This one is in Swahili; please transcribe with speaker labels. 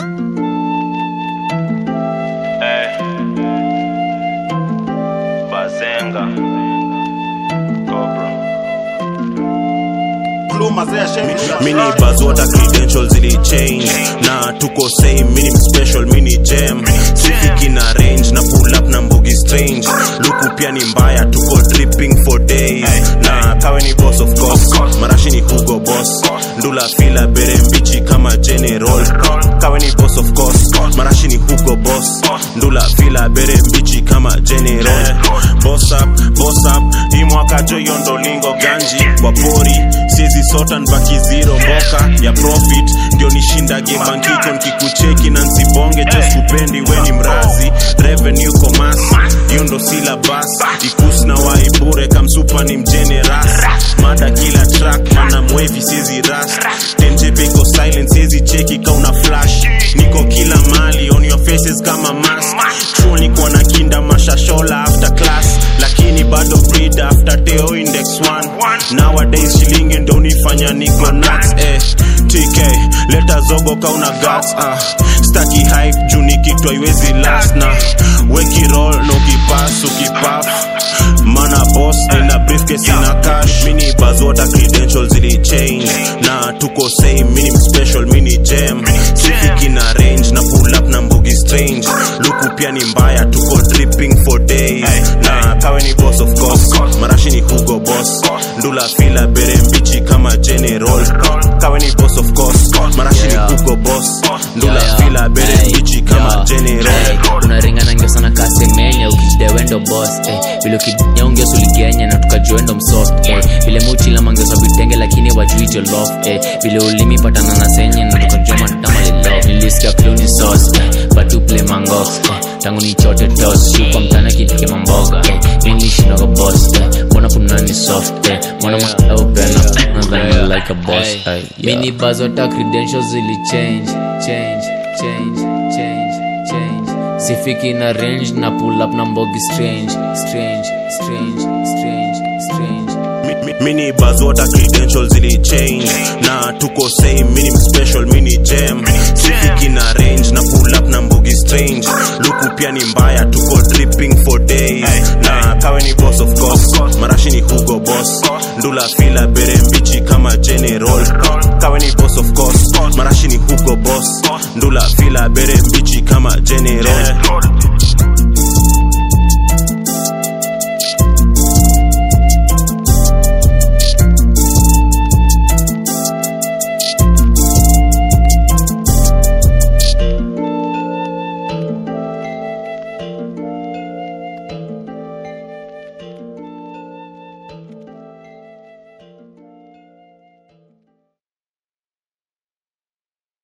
Speaker 1: Eh. Bazenga. Cobra.
Speaker 2: mini bazota credentials zili change na tuko same mini special mini gem sifiki na range na pull up na mbogi strange luku pia ni mbaya tuko dripping for days na kawe ni boss of course marashi ni hugo boss ndula fila bere mbichi kama general kawe ni boss of course marashi ni hugo boss ndula fila bere mbichi kama general boss up boss up hii mwaka jo hiyo ndo lingo ganji wapori siezi sota nbaki zero mboka ya profit ndio nishindage bankiko nkikucheki na nsibonge josupendi weni mrazi revenue commerce hiyo ndo silabas ikus na waibure kamsupa ni mjeneras mada kila track mana mwevi siezi ras tenjepe iko silent siezi cheki kauna flash niko kila mali on your faces kama mask chuo nikuwa na kinda mashashola after class lakini bado breed after teo index 1 nowadays shilingi ndo nifanya niko nuts eh tk leta zogo kauna guts ah staki hype juu nikitwa iwezi last na weki roll no kipas ukipap mana boss nina briefcase ina cash mini bazota credentials zili change na tuko same mini special mini gem sifiki na range na pull up na mbogi strange luku pia ni mbaya tuko dripping for days na kawe ni boss of course marashi ni hugo boss ndula fila bere mbichi kama general kawe ni boss of course marashi ni hugo boss ndula
Speaker 3: Yeah, yeah.
Speaker 2: fila bere
Speaker 3: Hey,
Speaker 2: mbichi kama
Speaker 3: yeah.
Speaker 2: general
Speaker 3: Hey, unaringana ngio sana kasemenya ukijidewendo bos eh, vile ukijia ungeso uligenya na tukajuendo msoft eh, vile muchila mangeso vitenge lakini wajui jolof eh, vile ulimi patana na senye na tukajua madamalilo nilisikia kluni sos eh, batu play mangox eh, tangu nichote tos shuka mtana kitike mamboga eh, minishindoga bos eh, mbona kunani soft eh, mbona masaupena nadhani like a boss
Speaker 4: Hey,
Speaker 3: eh, yeah. mini bazota credentials zili change change change change change sifiki na range na pull up na mbogi strange strange strange strange strange
Speaker 2: Mi- mi- mini bazota credentials zili change na tuko same mini special mini gem sifiki na range na pull up na mbogi strange luku pia ni mbaya tuko dripping for days na kawe ni boss of course marashi ni hugo boss ndula fila bere mbichi kama general kawe ni boss of course marashi ni hugo boss ndula fila bere mbichi kama general